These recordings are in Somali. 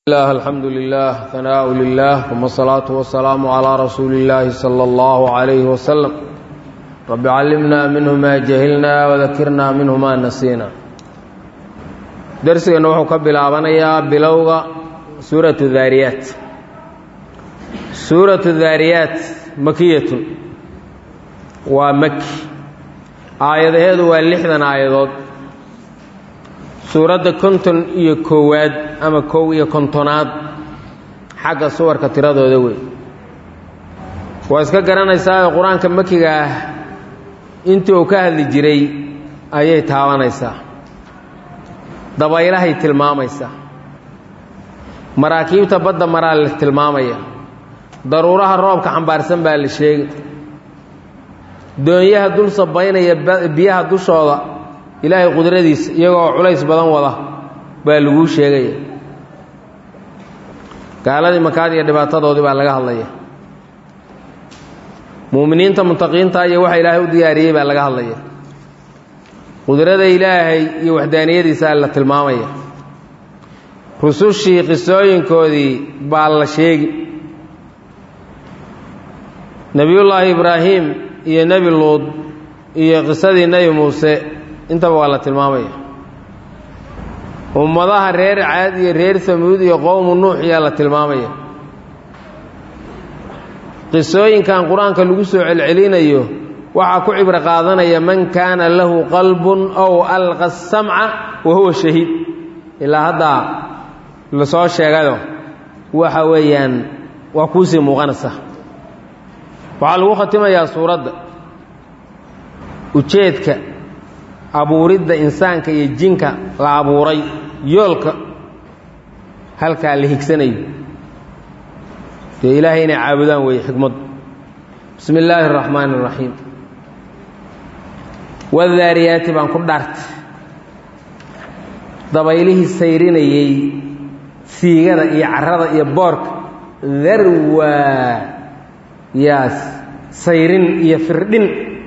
الله الحمد لله ثناء لله ثم الصلاة والسلام على رسول الله صلى الله عليه وسلم رب علمنا منه ما جهلنا وذكرنا منه ما نسينا درسنا وحو كبلابنيا بلوغا سورة الذاريات سورة الذاريات مكية ومكي آيات هذا واللحظة آيات suuradda konton iyo koowaad ama kow iyo kontonaad xagga suwarka tiradooda wey waa iska garanaysaa qur-aanka makiga ah intii uu ka hadli jiray ayay taabanaysaa dabaylahay tilmaamaysaa maraakiibta badda maraa la tilmaamaya daruuraha roobka xambaarsan baa la sheegay doonyaha dul sabaynaya biyaha dushooda ilaahay qudradiisa iyagoo culays badan wada baa laguu sheegaya gaaladii makaad iyo dhibaatadoodii baa laga hadlaya muuminiinta mutaqiinta iyo waxa ilaahay u diyaariyey baa laga hadlaya qudrada ilaahay iyo waxdaaniyadiisa la tilmaamaya rusushii qisooyinkoodii baa la sheegi nebiyullaahi ibraahim iyo nebi luud iyo qisadii nebi muuse intaba waa la tilmaamaya ummadaha reer caad iyo reer samuud iyo qowmu nuux yaa la tilmaamaya qisooyinkan qur-aanka lagu soo celcelinayo waxaa ku cibro qaadanaya man kaana lahu qalbun ow alqa samca wa huwa shahiid ilaa haddaa lasoo sheegayo waxa weeyaan waa kuusii muuqanaysa waxaa lagu khatimayaa suuradda ujeedka abuuridda insaanka iyo jinka la abuuray yoolka halkaa la higsanayo dee ilaahay inay caabudaan weeye xikmaddu bismi illaahi araxmaani araxiim wadaariyaati baan ku dhaartay dabaylihii sayrinayey siigada iyo carrada iyo boorka darwaa yaas sayrin iyo firdhin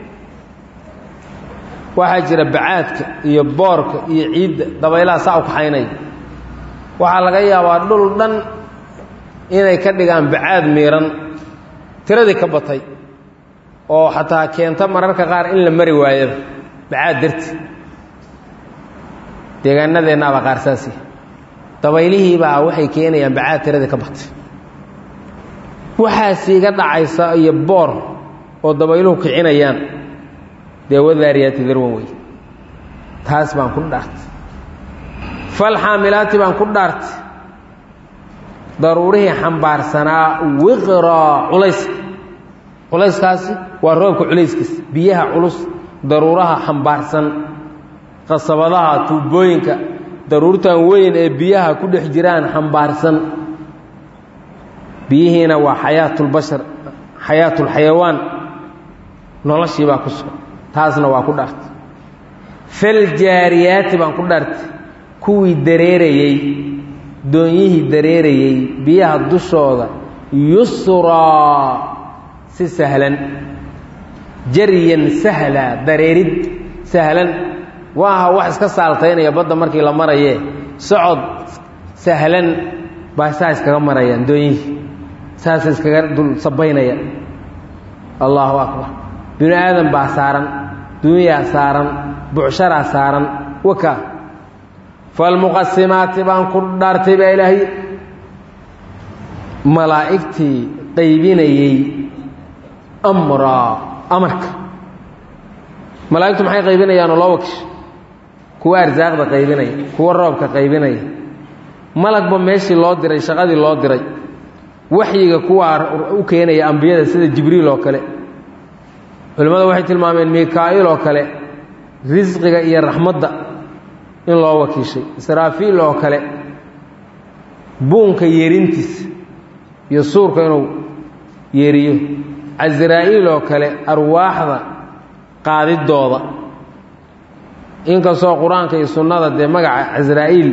waxaa jira bacaadka iyo boorka iyo ciidda dabaylaha saa u kaxaynaya waxaa laga yaabaa dhul dhan inay ka dhigaan bacaad miiran tiradii ka batay oo xataa keenta mararka qaar in la mari waayaba bacaad darti deegaanadeennaabaa qaar saasi dabaylihiibaa waxay keenayaan bacaad tiradii ka batay waxaas iga dhacaysa iyo boor oo dabayluhu kicinayaan dee wadaariyaati darwan wey taas baan ku dhaartay falxaamilaati baan ku dhaartay daruurihii xambaarsanaa wiqraa culayska culayskaasi waa roobka culayskiisa biyaha culus daruuraha xambaarsan qasabadaha tuubooyinka daruurtan weyn ee biyaha ku dhex jiraan xambaarsan biyihiina waa xayaatulbashar xayaatulxayawaan noloshii baa ku sugan taasna waa ku dhaartay faljaariyaati baan ku dhaartay kuwii dareerayey doonyihii dareerayey biyaha dushooda yusraa si sahlan jaryan sahla dareerid sahlan waaha wax iska saaltaynaya badda markii la marayee socod sahlan baa saa iskaga marayaan doonyihii saasa iskaga dul sabaynaya allaahu akbar binu aadan baa saaran dunyaa saaran bucsharaa saaran waka falmuqasimaati baan ku dhaartay baa ilaahay malaa'igtii qaybinayey amraa amarka malaa'igtu maxay qaybinayaanoo loo wakish kuwa arsaaqda qaybinaya kuwa roobka qaybinaya malagba meeshii loo diray shaqadii loo diray waxyiga kuwaa u keenaya ambiyada sida jibriil oo kale culimmada waxay tilmaameen mikaa'il oo kale risqiga iyo raxmadda in loo wakiishay israafiil oo kale buunka yeerintiisa iyo suurka inuu yeeriyo casraa'iil oo kale arwaaxda qaadidooda inkastoo qur-aanka iyo sunnada dee magaca casraa'iil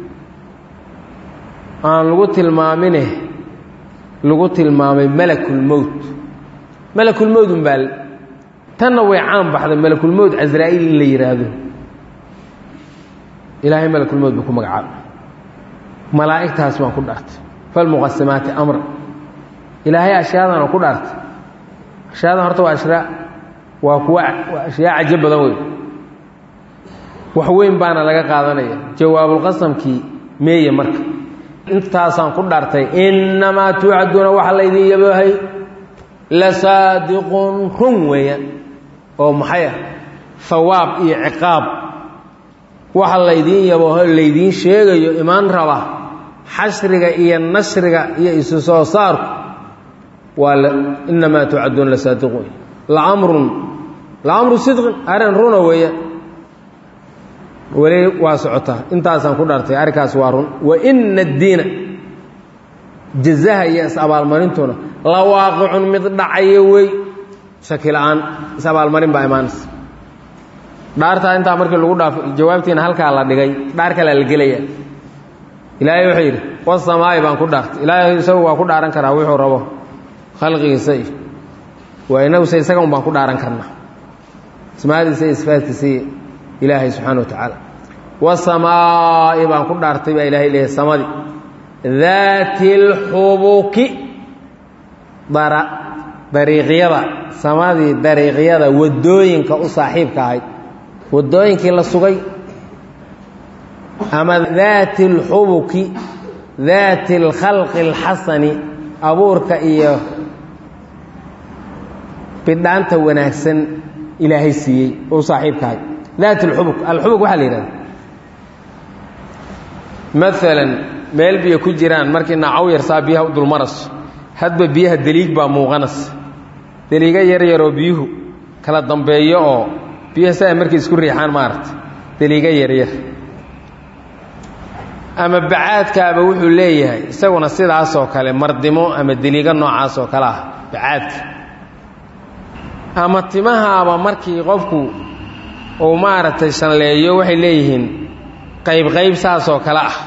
aan lagu tilmaamine lagu tilmaamay malakulmowt malakulmowt unbaa tanna way caan baxday malakulmowt casraa'iil in la yidhaahdo ilaahay malakulmowt buu ku magacaabay malaa'igtaas baan ku dhaartay falmuqasimaati amra ilaahay ashyaadan oo ku dhaartay ashyaadan horta waa ashyaa waa kuwa waa ashyaa cajo badan wey wax weyn baana laga qaadanaya jawaabulqasamkii meeye marka intaasaan ku dhaartay innamaa tuucaduuna waxa laydin yaboohay la saadiqun run weeyaan oo maxay ah hawaab iyo ciqaab waxa laydiin yabooho laydiin sheegayo imaan raba xashriga iyo nashriga iyo isu soo saarku waa innamaa tuucaduuna la saadiqun laamrun laamru sidqin arrin runa weeyaan weli waa socotaa intaasaan ku dhaartay arrinkaas waa run wa ina addiina jazaha iyo is-abaalmarintuna la waaqicun mid dhacayo wey shaki la-aan is-abaalmarin baa imaanaysa dhaartaa intaa markii lagu dhaafo jawaabtiina halkaa la dhigay dhaar kalea la gelaya ilaahay wuxuu yidhi wasamaa'i baan ku dhaartay ilaahay isagu waa ku dhaaran karaa wuxuu rabo khalqigiisa iyo waa inaguse isaga un baan ku dhaaran karnaa ismaadiisa iyo sifaadkiisa iyo ilaahay subxaana wa tacaala wasamaa'i baan ku dhaartay baa ilahay leeyahay samadii daati اlxubuki dara dariiqyada samadii dariiqyada waddooyinka u saaxiibka ahayd waddooyinkii la sugay ama daati اlxubuki daati اlkhalqi اlxasani abuurka iyo bidhaanta wanaagsan ilaahay siiyey u saaxiibka ahayd daat اlxubuk alxubuk waxaa la yidhahda maalan meel biyo ku jiraan markii naacow yarsaa biyaha u dulmaraso hadba biyaha deliig baa muuqanaysa deliiga yar yaroo biyuhu kala dambeeyo oo biyaha saa markay isku riixaan maaragta deliiga yaryar ama bacaadkaaba wuxuu leeyahay isaguna sidaasoo kale mardimo ama deliiga noocaas oo kale ah bacaadka ama timahaaba markii qofku uu maaragtay shanleeyo waxay leeyihiin qayb qayb saasoo kale ah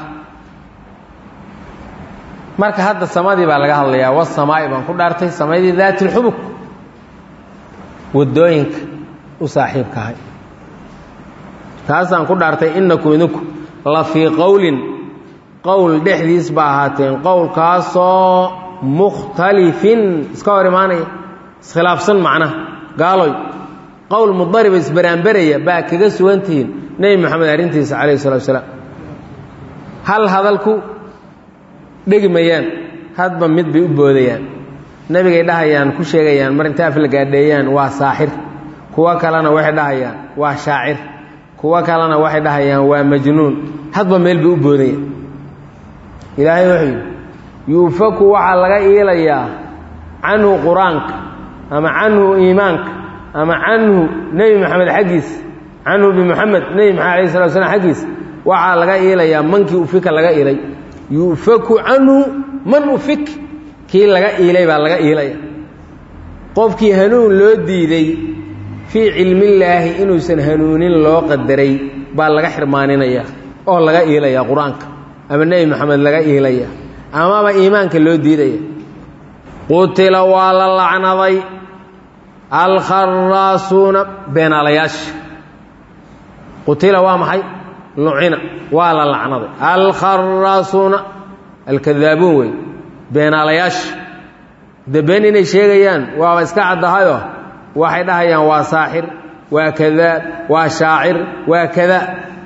marka hadda samadii baa laga hadlayaa wasamaa'i baan ku dhaartay samadii daati lxubuk waddooyinka u saaxiibka ahay taasaan ku dhaartay innakum idinku la fii qowlin qowl dhexdiis ba ahaateen qowlkaasoo mukhtalifin iska hor imaanaya iskhilaafsan macnaha gaaloy qowl mudariba isbaraanberaya baa kaga sugantihiin nebi moxamed arrintiisa calayhi salatu wasalaam hal hadalku dhegi mayaan hadba mid bay u boodayaan nebigay dhahayaan ku sheegayaan mar inta af la gaadheeyaan waa saaxir kuwo kalena waxay dhahayaan waa shaacir kuwo kalena waxay dhahayaan waa majnuun hadba meel bay u boodayaan ilaahay wuxuu yidhi yuufaku waxaa laga iilayaa canhu qur-aanka ama canhu iimaanka ama canhu nebi moxamed xaggiisa canhu bimuxamed nebi maxamed alayh slat slam xaggiisa waxaa laga iilayaa mankii ufika laga iilay yu'faku canhu man ufik kii laga iilay baa laga iilaya qofkii hanuun loo diiday fii cilmillaahi inuusan hanuunin loo qadaray baa laga xirmaaninaya oo laga iilaya qur-aanka ama nebi moxamed laga iilaya amaba iimaanka loo diidaya qutila waa la lacnaday alkharaasuuna beenaalayaasha qutila waa maxay lucina waa la lacnaday alkharaasuuna alkadaabuun wey beenaalayaasha de been inay sheegayaan waaba iska caddahayoo waxay dhahayaan waa saaxir waa kadaab waa shaacir waa kada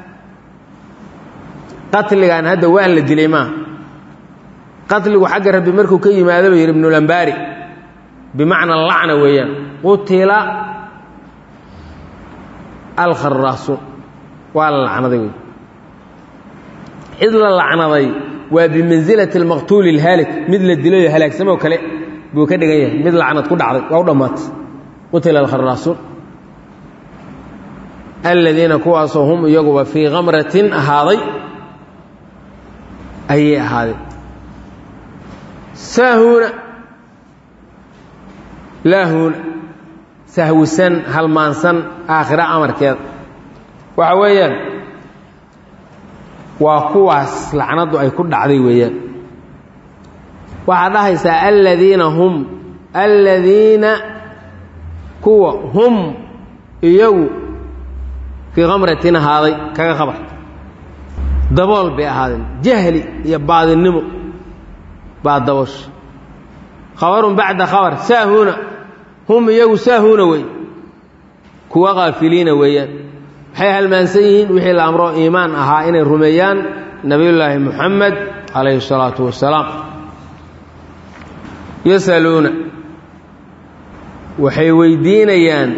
qatligan hadda waan la dilay maaha qatligu xagga rabbi markuu ka yimaado ba yidhi ibnulambaari bimacna lacna weeyaan qutila alkharaasuun waa la lacnaday wey cid la lacnaday waa bimansilati almaqtuuli alhaalik mid la dilayoo halaagsamoo kale buu ka dhigan yahay mid lacnad ku dhacday waa u dhammaatay qutila alkharaasuun aladiina kuwaasoo hum iyaguba fii kamratin ahaaday ayay ahaadeen saahuuna laahuuna sahwisan halmaansan aakhira amarkeeda waxa weeyaan waa kuwaas lacnaddu ay ku dhacday weeyaan waxaad dhahaysaa aladiina hum aladiina kuwa hum iyagu fii kamratin ahaaday kaga khabar dabool bay ahaadeen jahli iyo baadinimo baa dabosha khabarun bacda khabar saahuuna hum iyagu saahuuna wey kuwa kaafiliina weeyaan waxay halmaansan yihiin wixii la amro iimaan ahaa inay rumeeyaan nebiyullaahi muxamed calayhi salaatu wasalaam yasaluuna waxay weydiinayaan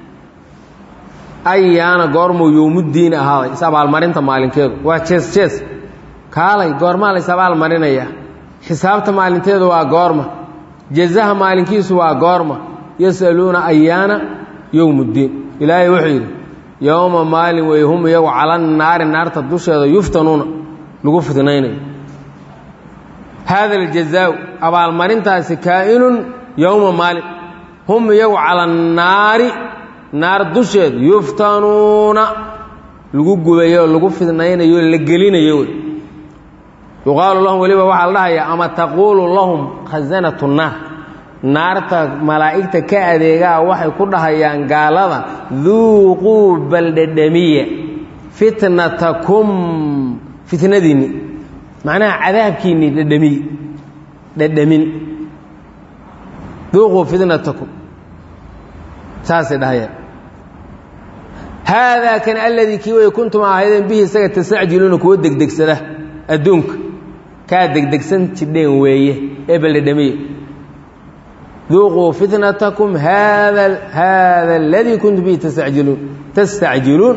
ayaana goormuu yowmuddiin ahaaday is abaalmarinta maalinkeedu waa jees jees kaalay goormaa la is abaalmarinayaa xisaabta maalinteedu waa goorma jazaha maalinkiisu waa goorma yasaluuna ayaana yowmuddiin ilaahay wuxuu yidhi yowma maalin wey hum iyagu cala naari naarta dusheeda yuftanuuna lagu fitnaynayo haada aljazaau abaalmarintaasi kaa'inun yowma maalin hum iyagu cala naari naar dusheeda yuftanuuna lagu gubayo lagu fidnaynayo la gelinayo wey yuqaalu lahum weliba waxaa la dhahayaa ama taquulu lahum khasanatu naar naarta malaa'igta ka adeegaa waxay ku dhahayaan gaalada duuquu baldhedhamiya fitnatakum fitnadiinni macnaha cadaabkiinni dhedhamiy dhedhamin duuquu fitnatakum saasay dhahayaan haadaa kan aladii kii way kuntum ahaydeen bihi isaga tastacjiluuna kuwa degdegsada adduunka kaa degdegsan jidheen weeye ee baldhedhamiya duuquu fitnatakum hada hada aladii kuntum bihi tastacjiluun tastacjiluun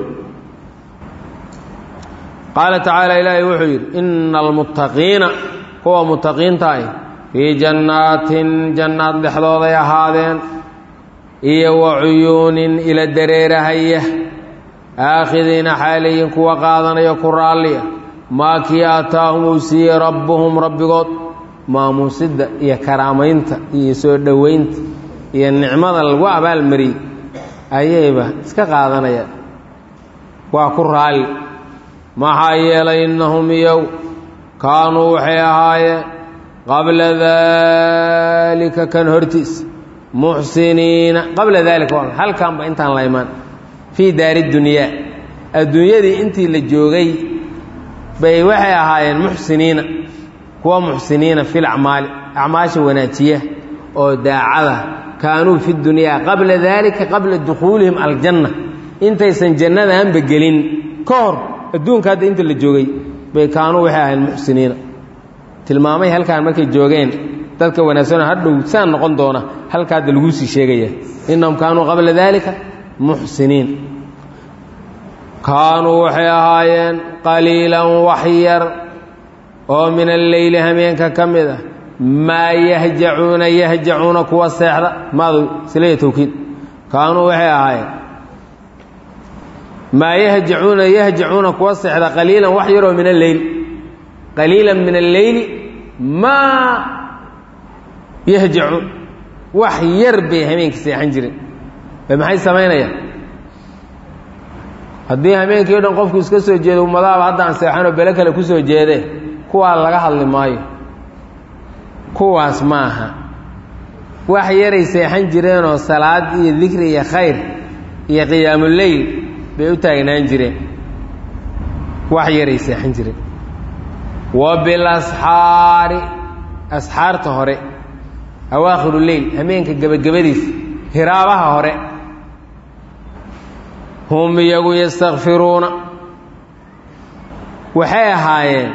qaala tacaala ilaahay wuxuu yidhi ina almuttaqiina kuwa muttaqiinta ah fii jannaatin jannaad dhexdooday ahaadeen iyo wa cuyuunin ila dareerahaya aakhidiina xaalayin kuwa qaadanaya ku raalliya maa kii aataahum uu siiyey rabbuhum rabbigood maamuusidda iyo karaamaynta iyo soo dhoweynta iyo nicmada lagu abaalmariyey ayayba iska qaadanayaan waa ku raalli maxaa yeelay innahum iyow kaanuu waxay ahaayeen qabla daalika kan hortiis muxsiniina qabla daalika halkanba intaan la imaan fii daari dunyaa adduunyadii intii la joogay bay waxay ahaayeen muxsiniina kuwa muxsiniina fil acmaali acmaasha wanaajiya oo daacada kaanuu fi dunyaa qabla daalika qabla dukhuulihim aljanna intaysan jannadaanba gelin ka hor adduunka hadda inta la joogay bay kaanuu waxay ahayn muxsiniina tilmaamay halkaan markay joogeen dadka wanaagsan hadhow saan noqon doona halka hadda laguu sii sheegaya innahum kaanuu qabla daalika muxsiniin kaanuu waxay ahaayeen qaliilan waxyar oo min alleyli hameenka ka mid ah maa yahjacuuna yahjacuuna kuwa seexda maadu silaya tawkiid kaanuu waxay ahaayeen maa yahjacuuna yahjacuuna kuwa seexda qaliilan wax yaroo min alleyl qaliilan min alleyli maa yahjacuun wax yar bay hameenka seexan jireen maxay samaynayaan haddii hameenkii o dhan qofku iska soo jeedo ummadaaba haddaan seexanoo bele kale ku soo jeedee kuwaa laga hadli maayo kuwaas ma aha wax yaray seexan jireenoo salaad iyo dikri iyo khayr iyo qiyaamuleyl bay u taagnaan jireen wax yaray seexan jireen wa bilasxaari asxaarta hore awaakhiru leyl hameenka gebagabadiisa hiraabaha hore hum iyagu yastakfiruuna waxay ahaayeen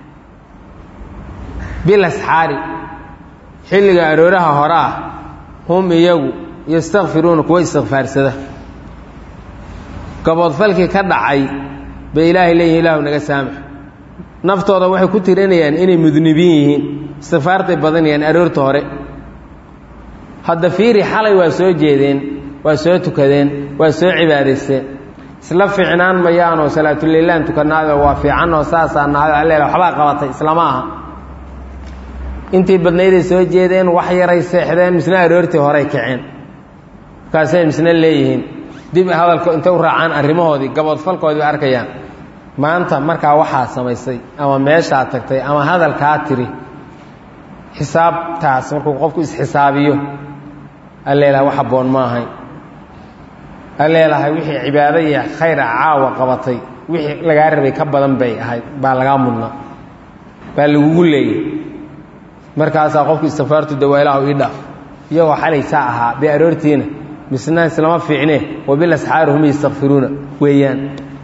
bilasxaari xilliga arooraha hore ah hum iyagu yastakfiruuna kuwa istikfaarsada gaboodfalkii ka dhacay bay ilaahay leeyihin ilaahu naga saamax naftooda waxay ku tirinayaan inay mudnibiin yihiin istikfaartay badanayaan aroorta hore hadda fiiri xalay waa soo jeedeen waa soo tukadeen waa soo cibaadaysteen isla fiicnaan mayaanoo salaatuleylaan tukanaado waa fiicanoo saasaa naado alle waxbaa qabatay islama aha intii badnayday soo jeedeen wax yaray seexdeen misna aroortii horey kaceen markaasay misna leeyihiin dib hadalko intay u raacaan arrimahoodii gaboodfalkoodii bay arkayaan maanta markaa waxaa samaysay ama meeshaa tagtay ama hadalkaa tiri xisaabtaas markuu qofku isxisaabiyo alleelaha wax habboon ma ahayn alleelahay wixii cibaado iyo khayra caawa qabatay wixii lagaa rabay ka badan bay ahayd baa lagaa mudnaa baa lagugu leeyay markaasaa qofku istikfaartu dawaa ilaah ii dhaaf iyagoo xalay saa ahaa bay aroortiina misna islama fiicne wabilasxaari hum yastakfiruuna weeyaan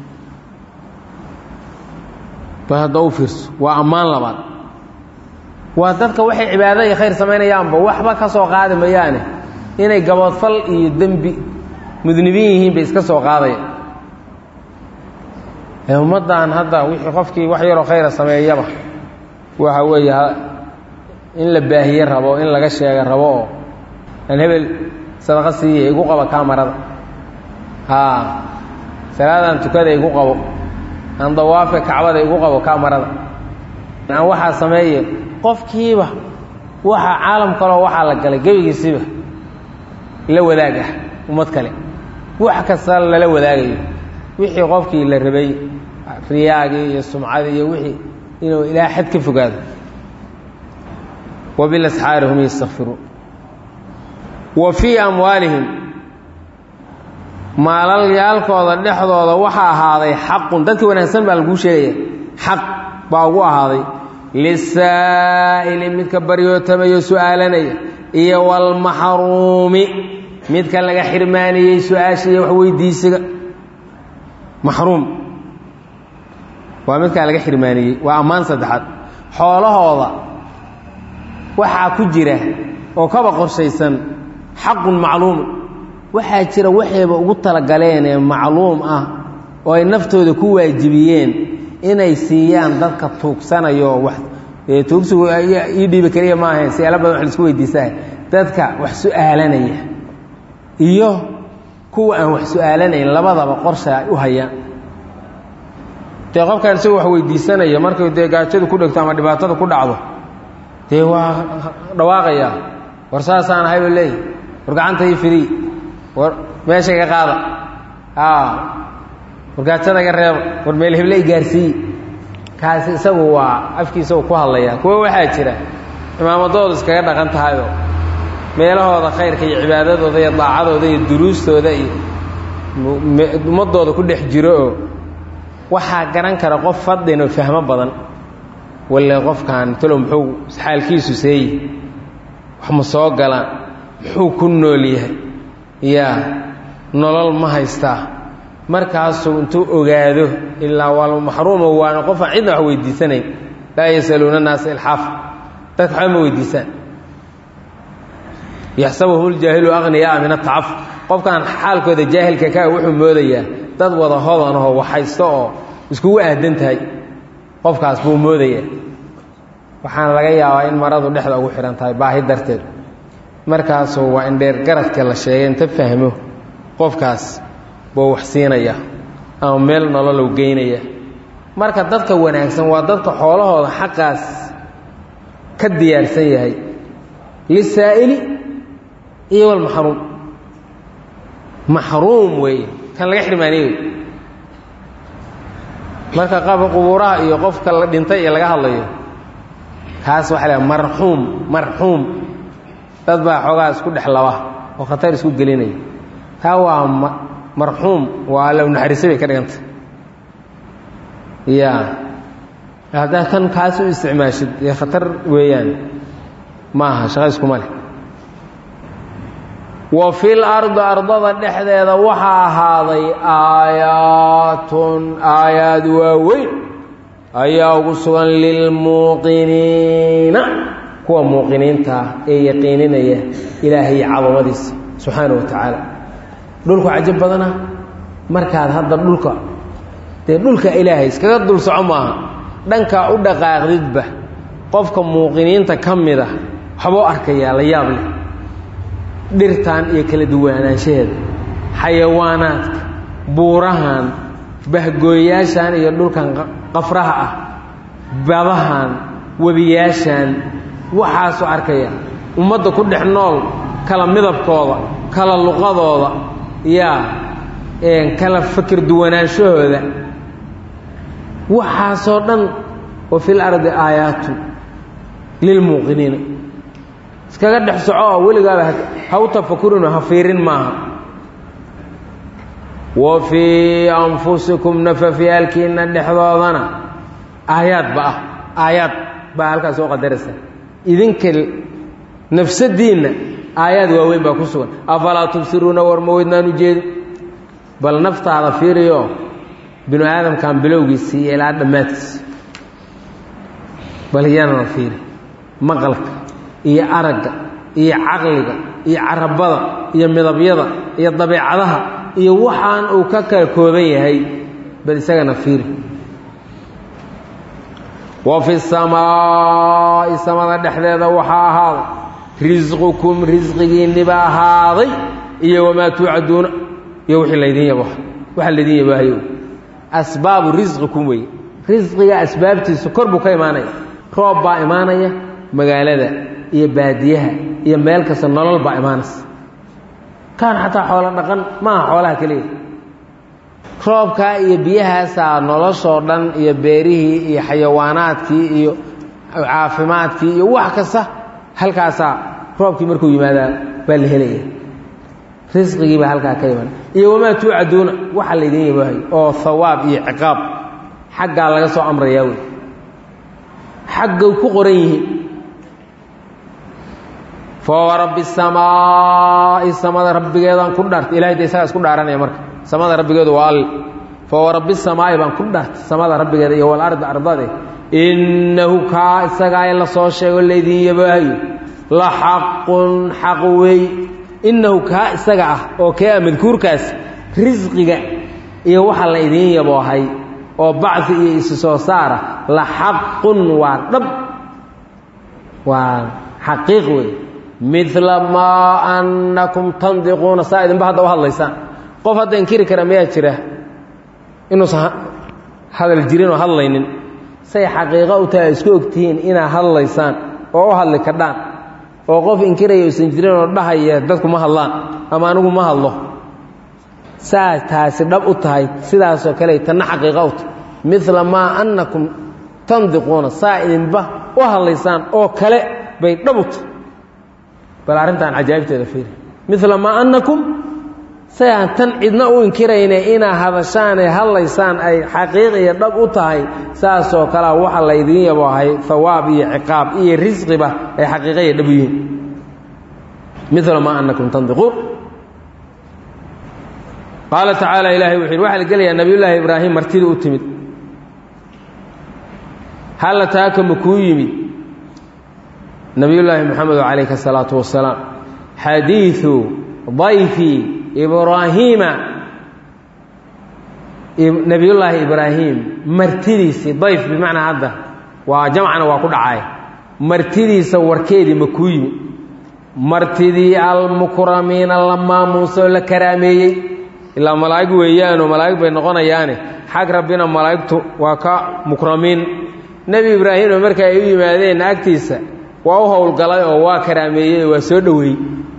ba hadda u fiirso waa ammaan labaad waa dadka waxay cibaado iyo khayr samaynayaanba waxba ka soo qaadi mayaane inay gabadfal iyo dembi mudnibiin yihiin bay iska soo qaadaya ee ummaddan hadda wixii qofkii wax yaroo khayra sameeyaba waxa weeye in la baahiye rabo in laga sheega rabo oo aan hebel sadaqa siiya igu qabo kaamarada haa salaadaan tukada igu qabo aan dawaafe kacbada igu qabo kaamarada aan waxaa sameeye qofkiiba waxa caalam kaloo waxaa la galay gebigiisiba la wadaag ah ummad kale wax kasta lala wadaagayo wixii qofkii la rabay riyaagii iyo sumcadii iyo wixii inuu ilaa xad ka fogaado wabilasxaari hum yastakfiruun wa fii amwaalihim maalalyaalkooda dhexdooda waxaa ahaaday xaqun dadkii wanaagsan baa laguu sheegaya xaq baa ugu ahaaday lisaa'ili midka baryootamaya su-aalanaya iyo walmaxruumi midka laga xirmaaniyey su-aasha iyo wax weydiisiga maxruum waa midkaa laga xirmaaniyey waa ammaan saddexaad xoolahooda waxaa ku jira oo kaba qorshaysan xaqun macluumun waxaa jira waxayba ugu talagaleen ee macluum ah oo ay naftooda ku waajibiyeen inay siiyaan dadka tuugsanayo wax tuugsigu ii dhiibi keliya ma ahayn siyaalo badan wax laisku weydiisaa dadka wax su-aalanaya iyo kuwa aan wax su-aalanayn labadaba qorsha ay u hayaan dee qofkaan isagoo wax weydiisanaya markay dee gaajadu ku dhegto ama dhibaatada ku dhacdo dee waa dhawaaqayaa war saasaan ahay ba leeyahy war gacanta ii fidii war meesha iga qaada war gaajada iga reeba war meel heble i gaarsiiyi kaasi isagu waa afkiisa uu ku hadlayaa kuwo waxaa jira imaamadoodu iskaga dhaqan tahayoo meelahooda khayrka iyo cibaadadooda iyo daacadooda iyo duruustooda iyo ummadooda ku dhex jiro oo waxaa garan kara qof fadin oo fahmo badan walle qofkan talow muxuu xaalkiisu seeyi wax ma soo galaan muxuu ku nool yahay yaa nolol ma haystaa markaasuu intuu ogaado ilaa waa maxruumo waana qofaan cidna wax weydiisanayn laa yasaluuna naasa ilxaafa dadka waxba ma weydiisaan yaxsabuhum ljaahilu aqniyaa min atacaf qofkan xaalkooda jaahilka kaa wuxuu moodayaa dad wada hodanahoo waxhaysto oo iskugu aadan tahay qofkaas buu moodayaa waxaana laga yaabaa in maradu dhexda ugu xidhan tahay baahi darteed markaasuu waa in dheer garadka la sheegay inta fahmo qofkaas buu wax siinaya ama meel nololow geynaya marka dadka wanaagsan waa dadka xoolahooda xaqaas ka diyaarsan yahay lisaa'ili iyo walmaxruum maxruum weeye kan laga xirmaaniye wey marka qaba qubuuraha iyo qofka la dhintay iyo laga hadlayo kaas waxa la marxuum marxuum dad baa xoogaa isku dhex laba oo khatar isku gelinaya taa waa marxuum waa low naxariisay bay ka dhigantay ya haddaa kan kaas u isticmaashid dee khatar weeyaan ma aha shaqa iskuma leh wa fil ardi ardada dhexdeeda waxaa ahaaday aayaatun aayaad waaweyn ayaa ugu sugan lilmuuqiniina kuwa muuqiniintaa ee yaqiininaya ilaahay cadamadiisa subxaana wa tacaala dhulku cajab badana markaad hadda dhulka dee dhulka ilaahay iskaga dul soco maaha dhankaa u dhaqaaqdidba qofka muuqiniinta ka mida waxbuu arkayaa la yaab leh dhirtan iyo kala duwanaanshaheeda xayawaanaadka buurahan bahgooyaashan iyo dhulkan qafraha ah badahan webiyaashan waxaasuu arkaya ummadda ku dhex nool kala midabkooda kala luqadooda yaa kala fakir duwanaanshahooda waxaasoo dhan wa fil ardi aayaatun lilmuuqiniina iskaga dhex soco oo weligaaba ha u tafakurinoo ha fiirin maaha wa fii anfusikum nafafyaalkiina dhexdoodana aayaad ba ah aayaad baa halkaas soo qadaraysa idinka nafsadiinna aayaad waaweyn baa ku sugan afalaa tubsiruuna war ma weydnaan ujeedi bal naftaada fiiriyo binu aadamkan bilowgiisii iyo ilaa dhammaadkiisi bal iyanana fiiri maqalka iyo aragga iyo caqliga iyo carabada iyo midabyada iyo dabeecadaha iyo waxaan uu ka kala kooban yahay bal isagana fiiri wa fi samaa'i samada dhexdeeda waxaa ahaaday risqukum risqigiinniba ahaaday iyo wamaa tuucaduuna iyo wixii laydin yabo waxa laydin yabaahayo asbaabu risqikum weeye risqiga asbaabtiisa kor buu ka imaanaya roob baa imaanaya magaalada iyo baadiyaha iyo meel kasta nolol baa imaanaysa kaan xataa xoolo dhaqan maaha xoolaha keliya roobkaa iyo biyahaasaa noloshoo dhan iyo beerihii iyo xayawaanaadkii iyo caafimaadkii iyo wax kasta halkaasaa roobkii markuu yimaadaa baa la helaya risqigii baa halkaa ka iman iyo wamaa tuucaduuna waxa laydin yabahay oo hawaab iyo ciqaab xaggaa laga soo amrayaa wey xaggay ku qoran yihiin fawa rabbi samaa'i samada rabbigeedaan ku dhaartay ilahay de isagaa isku dhaaranaya marka samada rabbigeedu waa all fawa rabbi samaa'i baan ku dhaartay samada rabbigeeda iyo walardi ardade innahu kaa isagaa in la soo sheego laydin yabaahayo la xaqun xaq weey innahu kaa isaga ah oo kee ah madkuurkaas risqiga iyo waxa la idiin yaboohay oo bacdi iyo isi soo saara la xaqun waa dhab waa xaqiiq wey midla maa annakum tandiquuna saa idinba hadda u hadlaysaan qof hadda inkiri kara mayaa jira inuusan hadal jirin oo hadlaynin say xaqiiqo u tahay isku ogtihiin inaad hadlaysaan oo u hadli kadhaan oo qof inkiraya usan jirin oo dhahaya dadku ma hadlaan ama anigu ma hadlo saa taasi dhab u tahay sidaasoo kale tanna xaqiiqo u tahay midla maa annakum tandiquuna saa idinba u hadlaysaan oo kale bay dhab u tahay bal arrintan cajaa'ibteeda fiiri midla maa annakum say aan tan cidna u inkirayne inaa hadashaan ee hadlaysaan ay xaqiiq iyo dhab u tahay saasoo kalea waxa laydiin yaboohay hawaab iyo ciqaab iyo risqiba ay xaqiiqa iyo dhab u yihiin midla maa annakum tandiquun qaala tacaala ilahay wuxu yidhi waxaa la gelayaa nabiyullaahi ibraahim martida u timid halla taaka ma kuu yimid nabiyullaahi moxamedo calayhi asalaatu wasalaam xadiidu dayfi ibraahiima nebiyullaahi ibraahim martidiisii dayf bimacnaa hadda waa jamcana waa ku dhacay martidiisa warkeedii ma kuu yimid martidii almukramiina la maamuusoo la karaameeyey ilaa malaa'ig weeyaanoo malaa'ig bay noqonayaane xag rabbina malaa'igtu waa ka mukramiin nebi ibraahimna marka ay u yimaadeen agtiisa waa u howlgalay oo waa karaameeyey waa soo dhoweeyey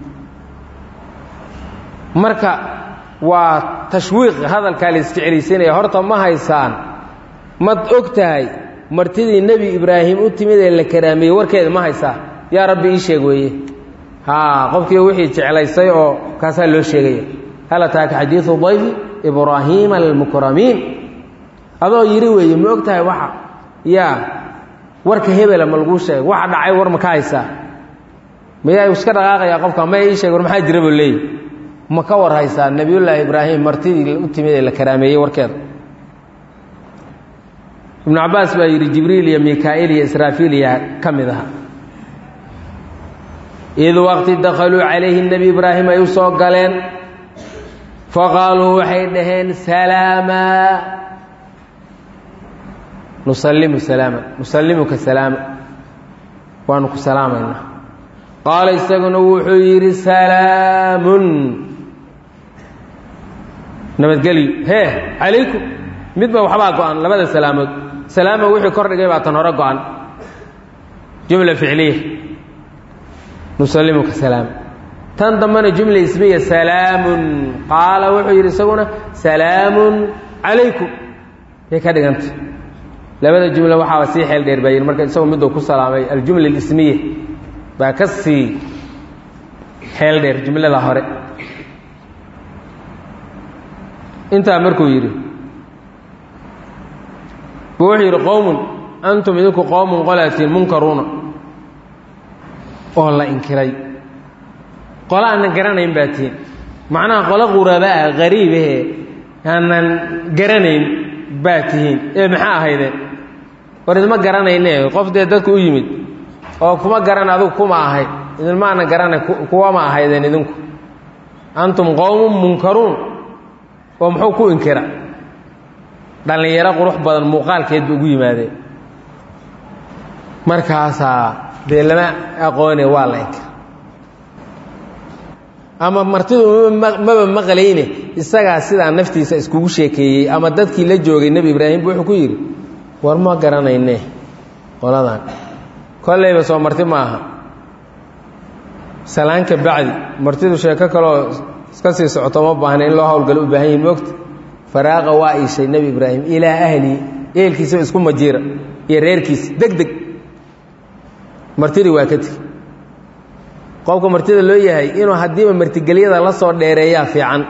marka waa tashwiiq hadalkaa la isjeclaysiinaya horta ma haysaan mad og tahay martidii nebi ibraahim u timid ee la karaameeyey warkeeda ma haysaa yaa rabbi ii sheeg weeye haa qofkii wixii jeclaysay oo kaasaa loo sheegaya hal ataaka xadiidu dayfi ibraahiima almukramiin adoo yidhi weeye ma og tahay waxa yaa warka hebela ma laguu sheegay waxa dhacay war ma ka haysaa mayaa iska dhaqaaqayaa qofka maya ii sheeg war maxaa jira buu leeyahy ma ka war haysaa nebiyullaahi ibraahim martidii u timid ee la karaameeyey warkeeda ibnu cabbaas baa yidhi jibriil iyo mikaa'iil iyo israafiil iyo ka mid aha id waqti dakhaluu calayhi nebi ibraahim ay u soo galeen faqaaluu waxay dhaheen salaama nusallimu salaama nusallimuka salaama waanu ku salaamaynaa qaala isaguna wuxuu yidhi salaamun nabadgelyo hee calaykum midba waxbaa go-an labada salaamood salaama wixii kor dhigay baa tan hore go-an jumla ficliya nusallimuka salaama tan dambena jumla ismiya salaamun qaala wuxuu yidhi isaguna salaamun calaykum yay ka dhiganta labada jumla waxaaba sii xeel dheer baa yidhi marka isagoo miduu ku salaamay aljumla alismiya baa ka sii xeel dheer jumlada hore intaa markuu yidhi buu wuxuu yidhi qowmun antum idinku qowmun qolaatiin munkaruuna oo la inkiray qolo aanan garanayn baa tihiin macnaha qolo qurabaa qariibahee aanan garanayn baa tihiin ee maxaa ahaydeen war idma garanayne qof dee dadku u yimid oo kuma garan adugu kuma ahayd idinma aanan garanay kuwama ahaydeen idinku antum qowmun munkaruun oo muxuu ku inkira dhallinyaro qurux badan muuqaalkeed ba ugu yimaadeen markaasaa dee lama aqoone waa la inkira ama martidu maba maqlayne isagaa sidaa naftiisa iskugu sheekeeyey ama dadkii la joogay nebi ibraahim bu wuxuu ku yidhi war ma garanayne qoladan kollayba soo marti ma aha salaanka bacdi martidu sheeko kaloo iska sii socoto ma baahna in loo hawlgalo u baahan yihin moogta faraaqa waa iishay nebi ibraahim ilaa ahlihi ehelkiisaba isku majiira iyo reerkiisa deg deg martidii waa ka tegi qofka martida loo yahay inuu haddiiba martigelyada la soo dheereeyaa fiican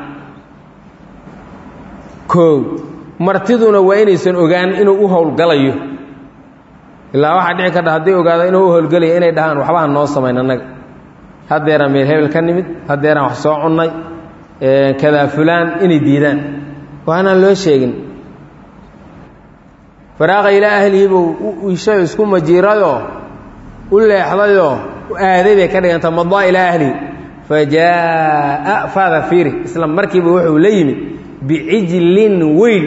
koow martiduna waa inaysan ogaan inuu u howlgalayo ilaa waxaa dhici karta hadday ogaado inuu u howlgalayo inay dhahaan waxbaha noo samayn annaga haddeeraan meel hebel ka nimid haddeeraan wax soo cunnay kadaa fulaan inay diidaan waanaan loo sheegin faraaqa ilaa ahlihi buu u ishay isku majiirayoo u leexdayoo aaday bay ka dhiganta madaa ilaa ahlihi fa jaa'a faada fiiri isla markiiba wuxuu la yimid bicijlin weyn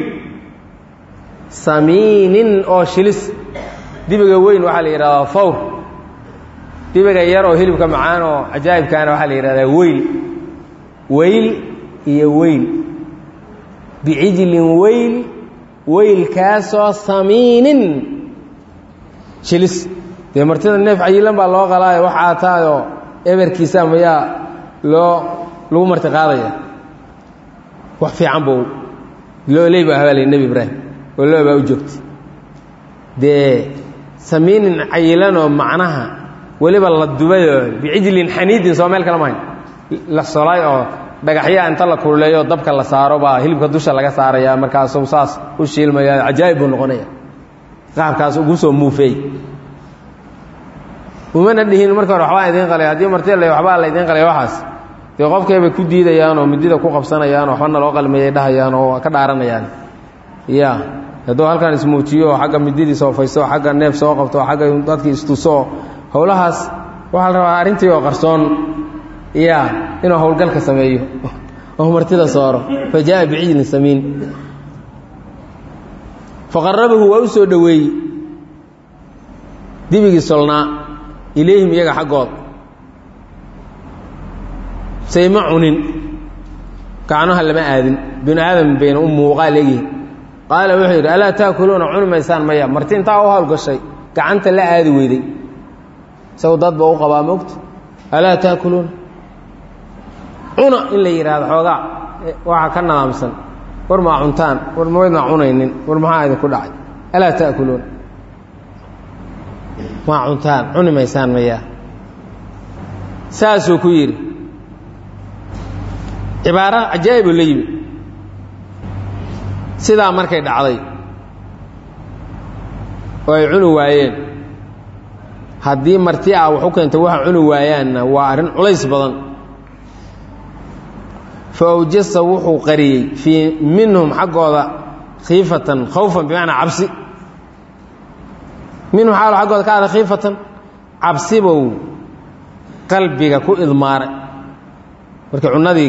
samiinin oo shilis dibiga weyn waxaa la yidhahdaa fawr dibiga yar oo hilibka macaan oo cajaa'ibkaana waxaa la yidhahdaa weyl weyl iyo weyl bicijlin weyl weylkaasoo samiinin shilis dee martida neef cayilan baa loo qalaayo wax aataayoo eberkiisa mayaa loo lagu marti qaadaya wax fiican buu looley baa habaalay nebi ibraahim oo loo baa u joogtay dee samiinin cayilanoo macnaha weliba la dubayoo bicijlin xaniidin soo meel kale mahayn la solay oo dhagaxyaa inta la kululeeyo dabka la saaro baa hilibka dusha laga saaraya markaasuu saas u shiilmaya cajaa'ib buu noqonaya qaabkaas ugu soo muufeey umana dhihin marka hore waxbaa idiin qalay haddii martida la waxbaa la idiin qalay waxaas dee qofkaybay ku diidayaan oo midida ku qabsanayaan oo waxbana loo qalmeeyay dhahayaan oo ka dhaaranayaan ya hadduu halkan ismuujiyo oo xagga mididii soofaysto oo xagga neef soo qabto oo xagga dadkii istuso howlahaas waxaa la rabaa arrintii oo qarsoon ya inuu howlgalka sameeyo oo martida sooro fa jaa'a bicijlin samiin faqarabahu waa u soo dhoweeyey dibigii solnaa ilayhim iyaga xaggood sayma cunin gacnaha lama aadin binu aadam bayna u muuqaal egyihin qaala wuxuu yidhi alaa taakuluuna cuni maysaan maya marti intaa u howlgashay gacanta la aadi weyday isagu dad ba u qabaa mogta alaa taakuluuna cuna in la yidhaahdo xoogaa waxaa ka nadaamsan war maa cuntaan war mawaydnaa cunaynin war maxaa idinku dhacay alaa taakuluuna maa cuntaan cuni maysaan maya saasuu ku yidhi cibaaro cajaa'ib oo la yimi sidaa markay dhacday oo ay cuni waayeen haddii marti ah wax u keentay waxa cuni waayaanna waa arrin culays badan fa awjasa wuxuu qariyey fii minhum xaggooda khiifatan khawfan bimacnaa cabsi minhum xaalo xaggooda ka ada khiifatan cabsibow qalbiga ku idmaaray markii cunnadii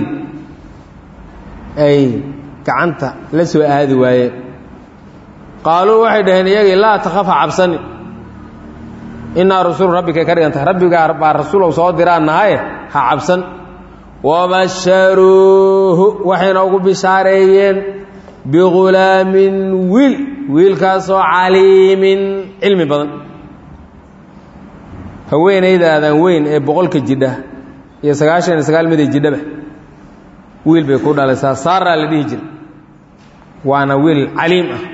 ay gacanta la soo aadi waayeen qaaluu waxay dhaheen iyagii laa takaf ha cabsani innaa rasuulu rabbikay ka dhigan tahay rabbigaa baa rasuulow soo diraan nahaye ha cabsan wabasharuuhu waxayna ugu bishaareeyeen bighulaamin wiil wiilkaasoo caliimin cilmi badan haweenaydaadan weyn ee boqolka jidha iyo sagaashan iyo sagaal miday jidhaba wiil bay ku dhalaysaa saaraa la dhihi jira waana wiil caliim ah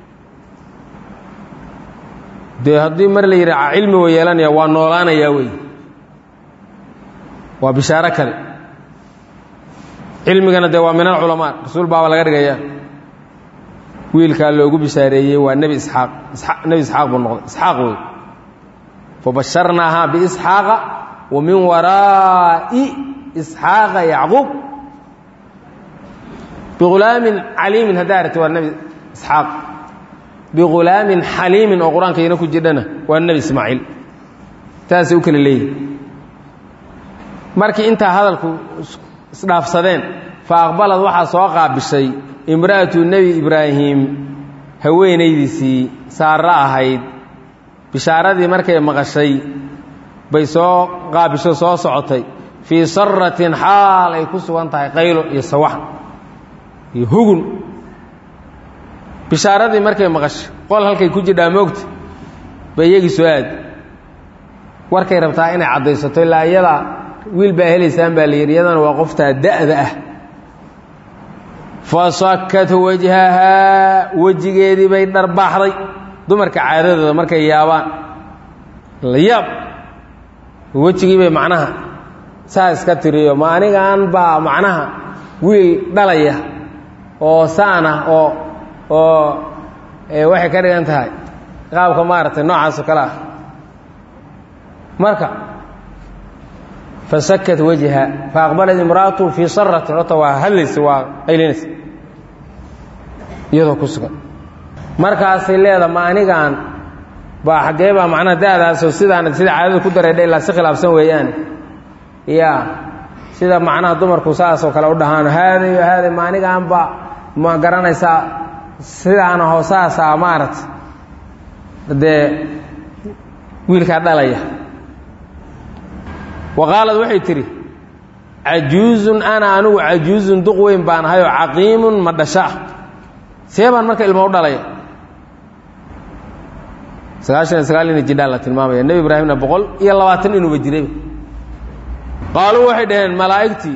dee haddii mar la yidhi cilmi wa yeelanaya waa noolaanayaa wey waa bishaaro kale cilmigana dee waa min alculamaa rasuul baaba laga dhigaya wiilkaa loogu bishaareeyey waa nebi isxaaq nebi isxaaq buu noqday isxaaq wey fabasharnaahaa biisxaaqa wa min waraa'i isxaaqa yacquub bighulaamin caliimin haddaa aragti waa nebi isxaaq bighulaamin xaliimin oo qur-aanka ina ku jidhana waa nebi ismaaciil taasay u kala leeyihin markii intaa hadalku isdhaafsadeen fa aqbalad waxaa soo qaabishay imra'atu nebi ibraahim haweenaydiisii saarro ahayd bishaaradii markay maqashay bay soo qaabisho soo socotay fii saratin xaal ay ku sugan tahay qaylo iyo sawaxan iyo hugun bishaaradii markay maqashay qol halkay ku jidhaa moogta bay iyagii soo aadi warkay rabtaa inay caddaysato ilaa iyadaa wiil baa helaysaan baa la yidhi iyadana waa qoftaa da'da ah fasakat wajhahaa wejigeedii bay dharbaaxday dumarka caadadooda markay yaabaan la yaab wejigii bay macnaha saa iska tiriyo ma anigaan baa macnaha wiil dhalaya oo saan ah oo oo waxay ka dhigan tahay qaabka maaragtay noocaasoo kale ah marka fasakat wajha faaqbalat imra'atu fii saratin ota waa hadlaysa waa qaylinaysa iyadoo ku sugan markaasay leeda ma anigaan baa xaggee baa macnaha da'daasoo sidaan sida caadada ku dareedha ilaa si khilaafsan weeyaane ya sida macnaha dumarku saasoo kale u dhahaano haaday haaday ma anigaan ba ma garanaysaa sidaana hoosaasaa maaragta dee wiilkaa dhalaya wa qaalad waxay tidhi cajuuzun ana anigu cajuuzun duq weyn baan ahayoo caqiimun ma dhasha ah see baan marka ilmo u dhalaya sagaashan iyo sagaal ina jidhaan la tilmaamaya nebi ibraahimna boqol iyo labaatan inuuba jirayba qaaluu waxay dhaheen malaa'igtii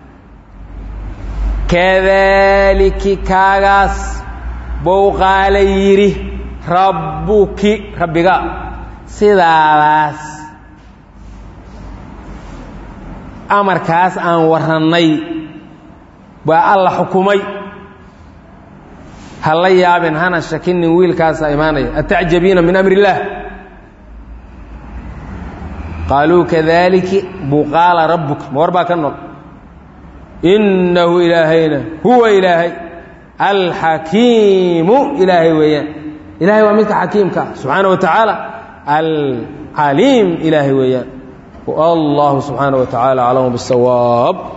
kadaaliki kaagaas bou qaala yidhi rabbuki rabbiga sidaadaas amarkaas aan warrannay baa alla xukumay ha la yaabin hana shakinin wiilkaasa imaanaya atacjabiina min amri illaah qaaluu kadaliki buu qaala rabbuka ma war baa ka nool innahu ilaahayna huwa ilaahay alxakiimu ilaahay weeyaan ilahay waa midka xakiimka ah subxaana wa tacaala alcaliim ilaahay weeyaan wallahu subxaana wa tacaala aclamu biاsawaab